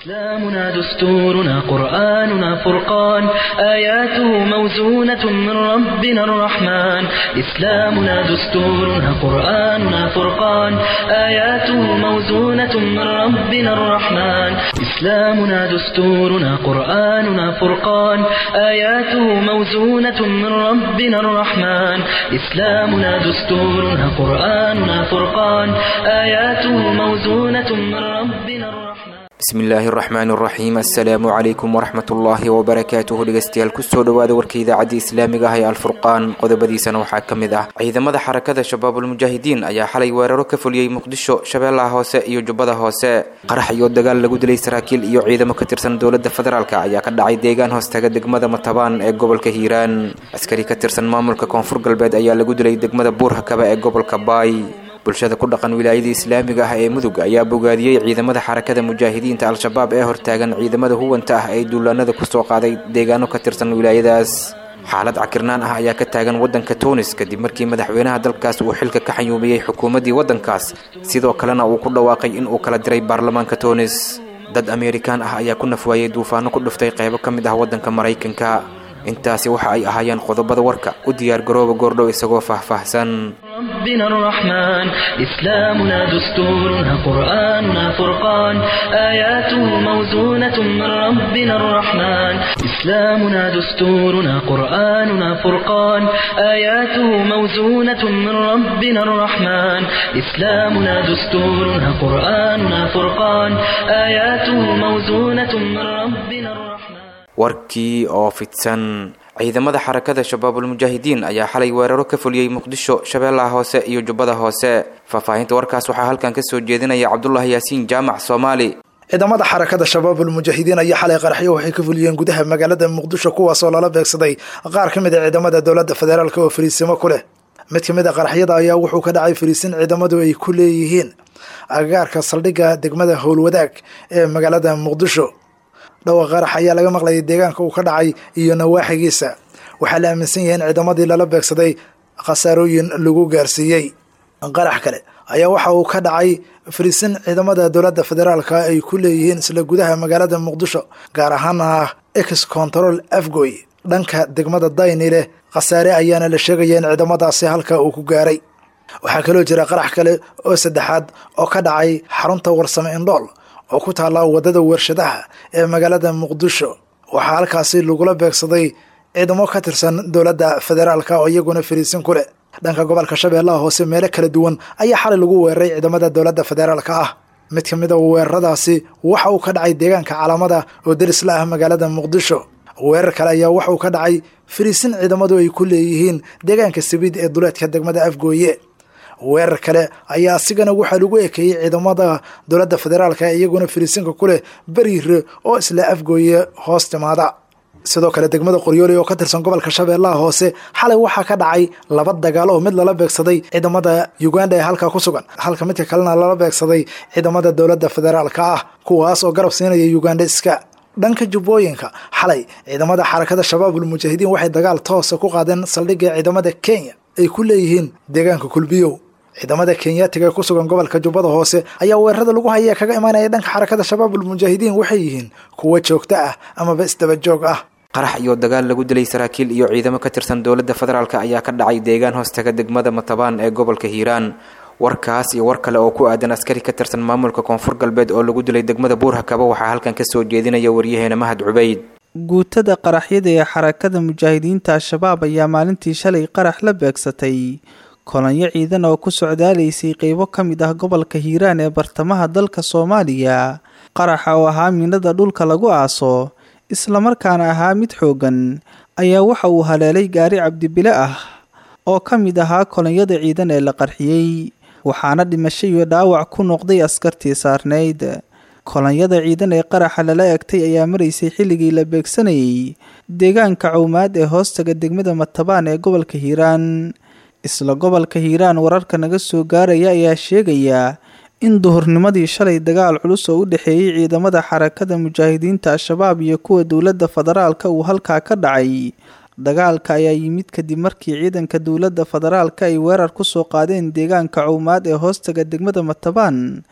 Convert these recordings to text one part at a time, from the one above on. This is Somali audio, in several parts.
إسلامنا دستورنا قرآننا فرقان آياته موزونة من ربنا الرحمن إسلامنا دستورنا قرآننا فرقان آياته موزونة من ربنا الرحمن إسلامنا دستورنا قرآننا فرقان آياته موزونة من ربنا الرحمن إسلامنا دستورنا قرآننا فرقان آياته موزونة من ربنا الرحمن bismillaahi araxmaan araxiim assalaamu calaykum waraxmatullaahi wabarakaatuhu dhegeystayaal kusoo dhawaada warka idaacadda islaamiga ah ee alfurqaan qodobadiisana waxaa ka mid ah ciidamada xarakada shabaabulmujaahidiin ayaa xalay weeraro ka fuliyey muqdisho shabeellaha hoose iyo jubbada hoose qarax iyo dagaal lagu dilay saraakiil iyo ciidamo ka tirsan dowladda federaalk ayaa ka dhacay deegaan hoostaga degmada matabaan ee gobolka hiiraan askari ka tirsan maamulka koonfur galbeed ayaa lagu dilay degmada buurhakaba ee gobolka baay bulshada ku dhaqan wilaayada islaamiga ah ee mudug ayaa bogaadiyey ciidamada xarakada mujaahidiinta al-shabaab ee hortaagan ciidamada huwanta ah ee duulaanada kusoo qaaday deegaano ka tirsan wilaayadaas xaalad cakirnaan ah ayaa ka taagan waddanka tunis kadib markii madaxweynaha dalkaas uu xilka ka xanyuumiyey xukuumaddii waddankaas sidoo kalena uu ku dhawaaqay in uu kala diray baarlamaanka tunis dad ameerikaan ah ayaa ku nafwaayey duufaano ku dhuftay qaybo ka mid ah waddanka maraykanka intaasi waxa ay ahaayeen qodobada warka u diyaar garooba goordhow isagoo faahfaahsan ربنا الرحمن إسلامنا دستورنا قرآننا فرقان آياته موزونة من ربنا الرحمن إسلامنا دستورنا قرآننا فرقان آياته موزونة من ربنا الرحمن إسلامنا دستورنا قرآننا فرقان آياته موزونة من ربنا الرحمن warkii oo fidsan ciidamada xarakada shabaabulmujaahidiin ayaa xalay weeraro ka fuliyey muqdisho shabeellaha hoose iyo jubbada hoose faahfaahinta warkaas waxaa halkan kasoo jeedinaya cabdulaahi yaasiin jaamac soomaali ciidamada xarakada shabaabulmujaahidiin ayaa xalay qaraxyo waxay ka fuliyeen gudaha magaalada muqdisho kuwaasoo lala beegsaday qaar ka mid a ciidamada dowladda federaalk oo fariisimo ku leh mid ka mid a qaraxyada ayaa wuxuu ka dhacay fariisin ciidamadu ay ku leeyihiin agagaarka saldhigga degmada howlwadaag ee magaalada muqdisho dhawa qarax ayaa laga maqlayay deegaanka uu ka dhacay iyo nawaaxigiisa waxaa la aaminsan yahay in ciidamadii lala beegsaday khasaarooyin lagu gaarsiiyey qarax kale ayaa waxa uu ka dhacay fariisin ciidamada dowladda federaalka ay ku leeyihiin isla gudaha magaalada muqdisho gaar ahaana ex control afgoy dhanka degmada daynile khasaare ayaana la sheegaya in ciidamadaasi halka uu ku gaaray waxaa kaloo jira qarax kale oo saddexaad oo ka dhacay xarunta warsame indhool oo ku taalla waddada warshadaha ee magaalada muqdisho waxaa halkaasi lagula beegsaday ciidamo ka tirsan dowladda federaalka oo iyaguna fariisin ku leh dhanka gobolka shabeellaha hoose meelo kala duwan ayaa xalay lagu weeraray ciidamada dowladda federaalka ah mid ka mid a weeraradaasi waxa uu ka dhacay deegaanka calaamada oo deris la ah magaalada muqdisho weerar kale ayaa waxa uu ka dhacay fariisin ciidamadu ay ku leeyihiin deegaanka sabiid ee duleedka degmada afgooye weerar kale ayaa asigana waxaa lagu ekeeyey ciidamada dowladda federaalka iyaguna fariisinka ku leh beriire oo isla afgooye hoos timaada sidoo kale degmada qoryooli oo ka tirsan gobolka shabeellaha hoose xalay waxaa ka dhacay laba dagaal oo mid lala beegsaday ciidamada uganda ee halkaa ku sugan halka midka kalena lala beegsaday ciidamada dowladda federaalka ah kuwaas oo garab siinaya uganda iska dhanka jubbooyinka xalay ciidamada xarakada shabaabulmujaahidiin waxay dagaal toosa ku qaadeen saldhigga ciidamada kenya ay ku leeyihiin deegaanka kulbiyow ciidamada kenyaatiga ee ku sugan gobolka jubbada hoose ayaa weerarada lagu haya kaga imaanaya dhanka xarakada shabaabulmujaahidiin waxay yihiin kuwo joogto ah amaba isdaba joog ah qarax iyo dagaal lagu dilay saraakiil iyo ciidamo ka tirsan dowladda federaalk ayaa ka dhacay deegaan hoostaga degmada matabaan ee gobolka hiiraan warkaas iyo war kale oo ku aadan askari ka tirsan maamulka koonfur galbeed oo lagu dilay degmada buurhakaba waxaa halkan kasoo jeedinaya waryaheena mahad cubeyd guutada qaraxyada ee xarakada mujaahidiinta al-shabaab ayaa maalintii shalay qarax la beegsatay kolanyo ciidan oo ku socdaalaysay qeybo ka mid ah gobolka hiiraan ee bartamaha dalka soomaaliya qaraxa oo ahaa miinada dhulka lagu aaso islamarkaana ahaa mid xooggan ayaa waxa uu haleelay gaari cabdibile ah oo ka mid ahaa kolonyada ciidan ee la qarxiyey waxaana dhimasho iyo dhaawac ku noqday askartii saarnayd kolonyada ciidan ee qaraxa lala egtay ayaa maraysay xilligii la beegsanayay deegaanka cowmaad ee hoostaga degmada matabaan ee gobolka hiiraan isla gobolka hiiraan wararka naga soo gaaraya ayaa sheegaya in duhurnimadii shalay dagaal culus oo u dhexeeyey ciidamada xarakada mujaahidiinta al-shabaab iyo kuwa dowladda federaalka uu halkaa ka dhacay dagaalka ayaa yimid kadib markii ciidanka dowladda federaalka ay weerar kusoo qaadeen deegaanka cowmaad ee hoostaga degmada matabaan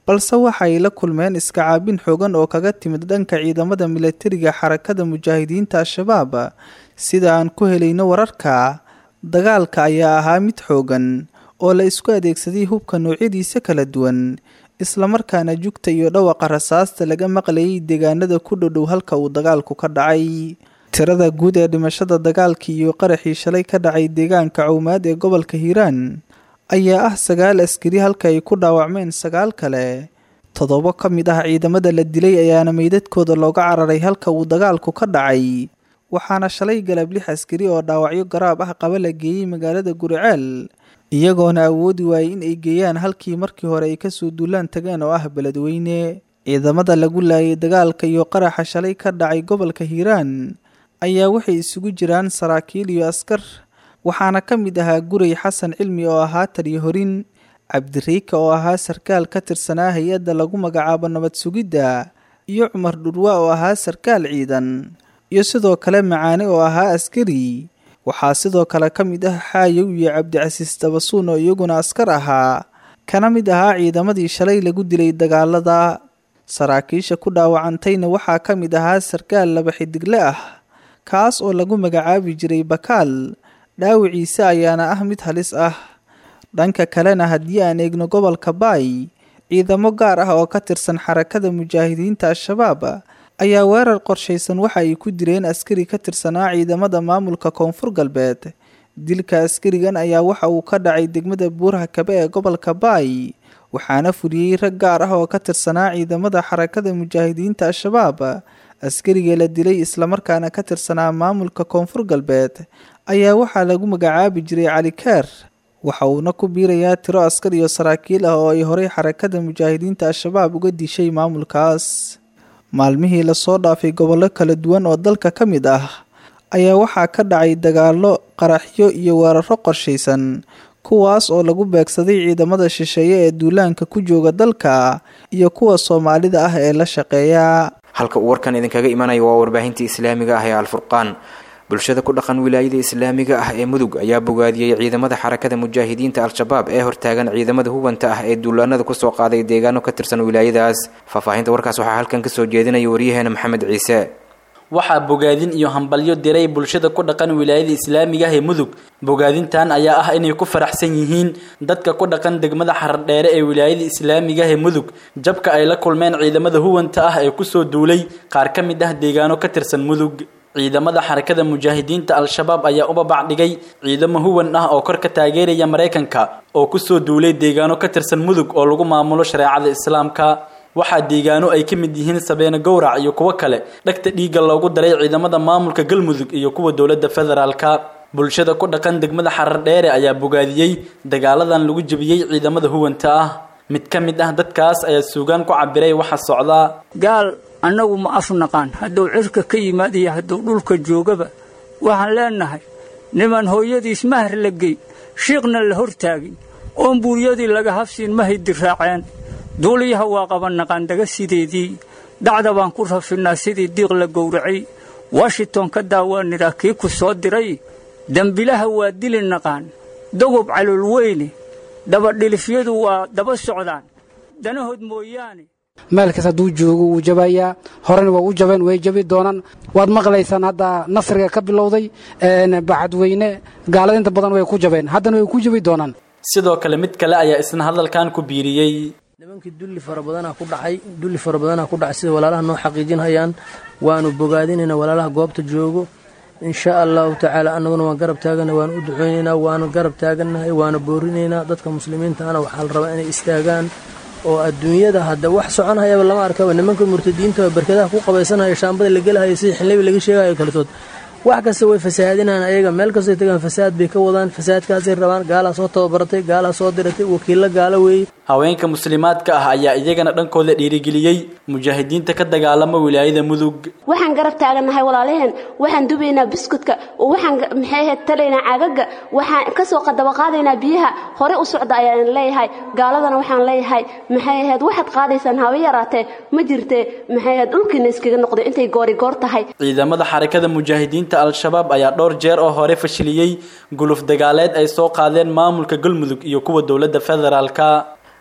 balse waxa ay la kulmeen iska caabin xoogan oo kaga timid dhanka ciidamada milatariga xarakada mujaahidiinta al-shabaab sida aan ku helayno wararka dagaalka ayaa ahaa mid xoogan oo la isku adeegsaday hubka noocyadiisa kala duwan islamarkaana jugta iyo dhawaqa rasaasta laga maqlayay deegaanada ku dhodhow halka uu dagaalku ka dhacay tirada guud ee dhimashada dagaalkii iyo qaraxii shalay ka dhacay deegaanka cawmaad ee gobolka hiiraan ayaa ah sagaal askari halka ay ku dhaawacmeen sagaal kale toddobo ka mid ah ciidamada la dilay ayaana meydadkooda looga cararay halka uu dagaalku ka dhacay waxaana shalay galab lix askari oo dhaawacyo garaab ah qaba la geeyey magaalada guriceel iyagoona awoodi waayey in ay geeyaan halkii markii hore ay kasoo duulaan tageen oo ah beledweyne ciidamada lagu laayay dagaalka iyo qaraxa shalay ka dhacay gobolka hiiraan ayaa waxay isugu jiraan saraakiil iyo askar waxaana ka mid ahaa guray xasan cilmi oo ahaa taliyo horin cabdiriika oo ahaa sarkaal ka tirsanaa hay-adda lagu magacaabo nabad sugidda iyo cumar dhurwa oo ahaa sarkaal ciidan iyo sidoo kale macaane oo ahaa askari waxaa sidoo kale ka mid ah xaayow iyo cabdicasiis dabasuun oo iyaguna askar ahaa kana mid ahaa ciidamadii shalay lagu dilay dagaalada saraakiisha ku dhaawacantayna waxaa ka mid ahaa sarkaal laba xidigle ah kaas oo lagu magacaabi jiray bakaal dhaawiciise ayaana ah mid halis ah dhanka kalena haddii aan eegno gobolka baay ciidamo gaar ah oo ka tirsan xarakada mujaahidiinta al-shabaab ayaa weerar qorshaysan waxa ay ku direen askari ka tirsanaa ciidamada maamulka koonfur galbeed dilka askarigan ayaa waxa uu ka dhacay degmada buuraha kabe ee gobolka baay waxaana fuliyey rag gaar ah oo ka tirsanaa ciidamada xarakada mujaahidiinta al-shabaab askariga la dilay islamarkaana ka tirsanaa maamulka koonfur galbeed ayaa waxaa lagu magacaabi jiray cali keer waxa uuna ku biirayaa tiro askar iyo saraakiil ah oo ay horey xarakada mujaahidiinta al-shabaab uga dishay maamulkaas maalmihii lasoo dhaafay gobollo kala duwan oo dalka ka mid ah ayaa waxaa ka dhacay dagaallo qaraxyo iyo weeraro qorshaysan kuwaas oo lagu beegsaday ciidamada shisheeye ee duulaanka ku jooga dalka iyo kuwa soomaalida ah ee la shaqeeya halka uu warkan idinkaga imanayo waa warbaahintii islaamiga ah ee alfurqaan bulshada ku dhaqan wilaayada islaamiga ah ee mudug ayaa bogaadiyey ciidamada xarakada mujaahidiinta al-shabaab ee hortaagan ciidamada hubanta ah ee duulaanada kusoo qaaday deegaano ka tirsan wilaayadaas faahfaahinta warkaas waxaa halkan kasoo jeedinaya waryaheena maxamed ciise waxaa bogaadin iyo hambalyo diray bulshada ku dhaqan wilaayada islaamiga ah ee mudug bogaadintan ayaa ah inay ku faraxsan yihiin dadka ku dhaqan degmada xardheere ee wilaayada islaamiga ah ee mudug jabka ay la kulmeen ciidamada huwanta ah ee kusoo duulay qaar ka mid ah deegaano ka tirsan mudug ciidamada xarakada mujaahidiinta al-shabaab ayaa u babacdhigay ciidamo huwan ah oo kor ka taageeraya maraykanka oo kusoo duulay deegaano ka tirsan mudug oo lagu maamulo shareecada islaamka waxaa deegaano ay ka mid yihiin sabeene gowrac iyo kuwo kale dhagta dhiigga loogu daray ciidamada maamulka galmudug iyo kuwa dowladda federaalka bulshada ku dhaqan degmada xarar dheere ayaa bogaadiyey dagaaladan lagu jebiyey ciidamada huwanta ah mid ka mid ah dadkaas ayaa suugaan ku cabiray waxa socdaa gaal annagu ma afnaqaan hadduu cirka ka yimaad iyo hadduu dhulka joogaba waxaan leennahay niman hooyadiis mahar la gey shiiqna la hortaagin oon buuryadii laga habsiin ma haydiraaceen duuliyaha waa qabannaqaandaga sideedii dacda baan ku rafinnaa sidii diiq la gowracay washington ka daawaaniraa kii ku soo diray dembilaha waa dili naqaan dogob calool weyne dabadhilifyadu waa daba socdaan danahood mooyaane meelkaas hadduu joogo wuu jabayaa horena waa u jabeen way jabi doonaan waad maqlaysaan hadda nasriga ka bilowday bacadweyne gaalada inta badan way ku jabeen haddana way ku jabi doonaan sidoo kale mid kale ayaa isna hadalkan ku biiriyey nimankii dulli fara badanaa ku dhacay dulli fara badanaa ku dhacay sida walaalaha noo xaqiijinhayaan waanu bogaadinayna walaalaha goobta joogo insha allahu tacaala annaguna waan garab taagana waanu u duceynaynaa waanu garab taagannahay waanu boorinaynaa dadka muslimiintaana waxaa la rabaa inay istaagaan oo adduunyada hadda wax soconhayaba lama arkaba nimanka murtadiinta oo barkadaha ku qabaysanaya shaambada la gelahaya sida xinlebi laga sheegayo kaletood wax kasta way fasahaadinaan ayaga meel kastay tagaan fasaad bay ka wadaan fasaadkaasay rabaan gaalaa soo tababaratay gaalaa soo diratay wakiilla gaalo weeye haweenka muslimaadka ah ayaa iyagana dhankooda dhiirigeliyey mujaahidiinta ka dagaalama wilaayada mudug waxaan garab taagannahay walaalaheen waxaan dubaynaa biskudka waxaan maxay ahayd talaynaa caagaga waxaan kasoo qadaba qaadaynaa biyaha hore u socda ayaan leeyahay gaaladana waxaan leeyahay maxay ahayd waxaad qaadaysaan hawa yaraatee ma jirtee maxay ahayd dhulkiina iskaga noqday intay goori goor tahay ciidamada xarakada mujaahidiinta al-shabaab ayaa dhowr jeer oo hore fashiliyey guluf dagaaleed ay soo qaadeen maamulka galmudug iyo kuwa dowladda federaalka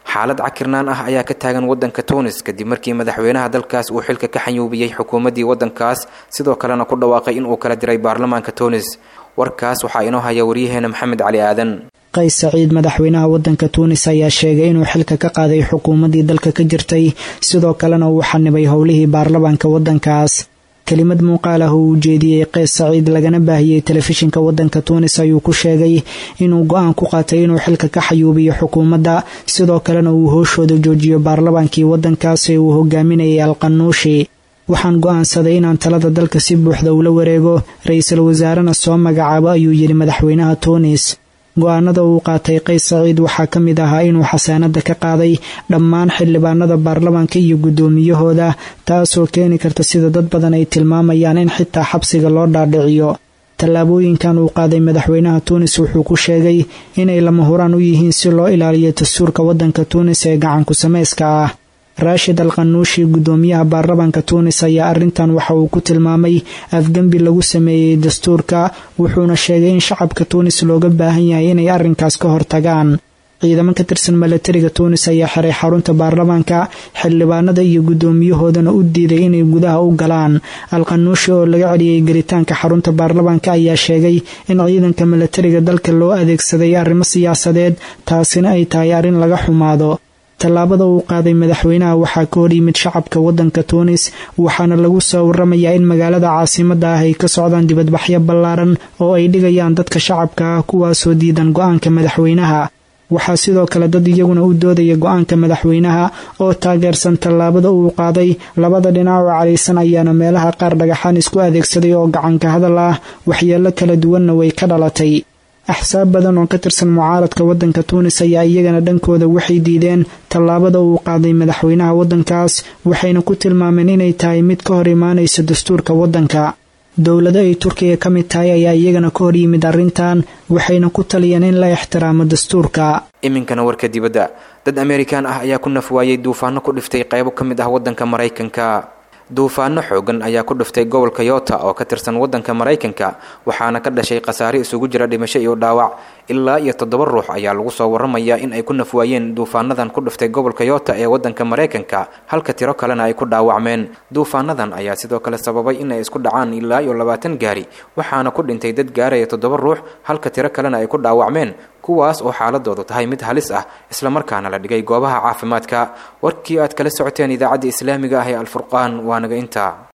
xaalad cakirnaan ah ayaa ka taagan wadanka tunis kadib markii madaxweynaha dalkaas uu xilka ka xanyuubiyey xukuumaddii wadankaas sidoo kalena ku dhawaaqay inuu kala diray baarlamaanka tunis warkaas waxaa inoo haya waryaheena maxamed cali aadan qays saciid madaxweynaha wadanka tuunis ayaa sheegay inuu xilka ka qaaday xukuumaddii dalka ka jirtay sidoo kalena uu xanibay howlihii baarlamaanka wadankaas kelimad muuqaal ah oo uu jeediyey qays saciid lagana baahiyey telefishinka wadanka tuunis ayuu ku sheegay inuu go-aan ku qaatay inuu xilka ka xayuubiyo xukuumadda sidoo kalena uu hooshooda joojiyo baarlamaankii wadankaas ee uu hogaaminayay alqanuushi waxaan go-aansaday inaan talada dalka si buuxda ula wareego ra-iisul wasaarena soo magacaabo ayuu yidhi madaxweynaha tuunis go-aanada uu qaatay qays saciid waxaa ka mid ahaa inuu xasaanada ka qaaday dhammaan xildhibaanada baarlamaanka iyo guddoomiyahooda taasoo keeni karta sida dad badan ay tilmaamayaan in xitaa xabsiga loo dhaadhiciyo tallaabooyinkan uu qaaday madaxweynaha tuunis wuxuu ku sheegay inay lama huraan u yihiin si loo ilaaliyo dastuurka wadanka tuunis ee gacanku samayska ah raashid al qanuushi guddoomiyaha baarlamaanka tuunis ayaa arrintan waxa uu ku tilmaamay afgembi lagu sameeyey dastuurka wuxuuna sheegay in shacabka tuunis looga baahan yahay inay arrinkaas ka hortagaan ciidamo ka tirsan milatariga tuunis ayaa xiray xarunta baarlamaanka xildhibaanada iyo guddoomiyahoodana u diiday inay gudaha u galaan alqanuushi oo laga celiyey gelitaanka xarunta baarlamaanka ayaa sheegay in ciidanka milatariga dalka loo adeegsaday arrimo siyaasadeed taasina ay tahay arrin laga xumaado tallaabada uu qaaday madaxweynaha waxaa ka hor yimid shacabka wadanka tuunis waxaana lagu soo waramayaa in magaalada caasimada ah ay ka socdaan dibadbaxyo ballaaran oo ay dhigayaan dadka shacabka ah kuwaasoo diidan go-aanka madaxweynaha waxaa sidoo kale dad iyaguna u doodaya go-aanka madaxweynaha oo taageersan tallaabada uu qaaday labada dhinac oo cadhaysan ayaana meelaha qaar dhagaxaan isku adeegsaday oo gacanka hadal ah waxyeelo kala duwanna way ka dhalatay axsaab badan oo ka tirsan mucaaradka wadanka tuunis ayaa iyagana dhankooda waxay diideen tallaabada uu qaaday madaxweynaha wadankaas waxayna ku tilmaameen inay tahay mid ka hor imaanaysa dastuurka wadanka dowlado ay turkiga ka mid tahay ayaa iyagana ka hor yimid arrintan waxayna ku taliyeen in la ixtiraamo dastuurka iminkana warka dibadda dad amerikaan ah ayaa ku nafwaayey duufaano ku dhiftay qaybo ka mid ah wadanka maraykanka duufaano xoogan ayaa ku dhiftay gobolka yota oo ka tirsan wadanka maraykanka waxaana ka dhashay khasaare isugu jira dhimasho iyo dhaawac ilaa iyo toddoba ruux ayaa lagu soo waramayaa in ay ku nafwaayeen duufaanadan ku dhiftay gobolka yota ee wadanka maraykanka halka tiro kalena ay ku dhaawacmeen duufaanadan ayaa sidoo kale sababay in ay isku dhacaan ilaa iyo labaatan gaari waxaana ku dhintay dad gaaraya toddoba ruux halka tiro kalena ay ku dhaawacmeen kuwaas oo xaaladoodu tahay mid halis ah islamarkaana la dhigay goobaha caafimaadka warkii aad kala socoteen idaacadda islaamiga ah ee alfurqaan waa naga intaa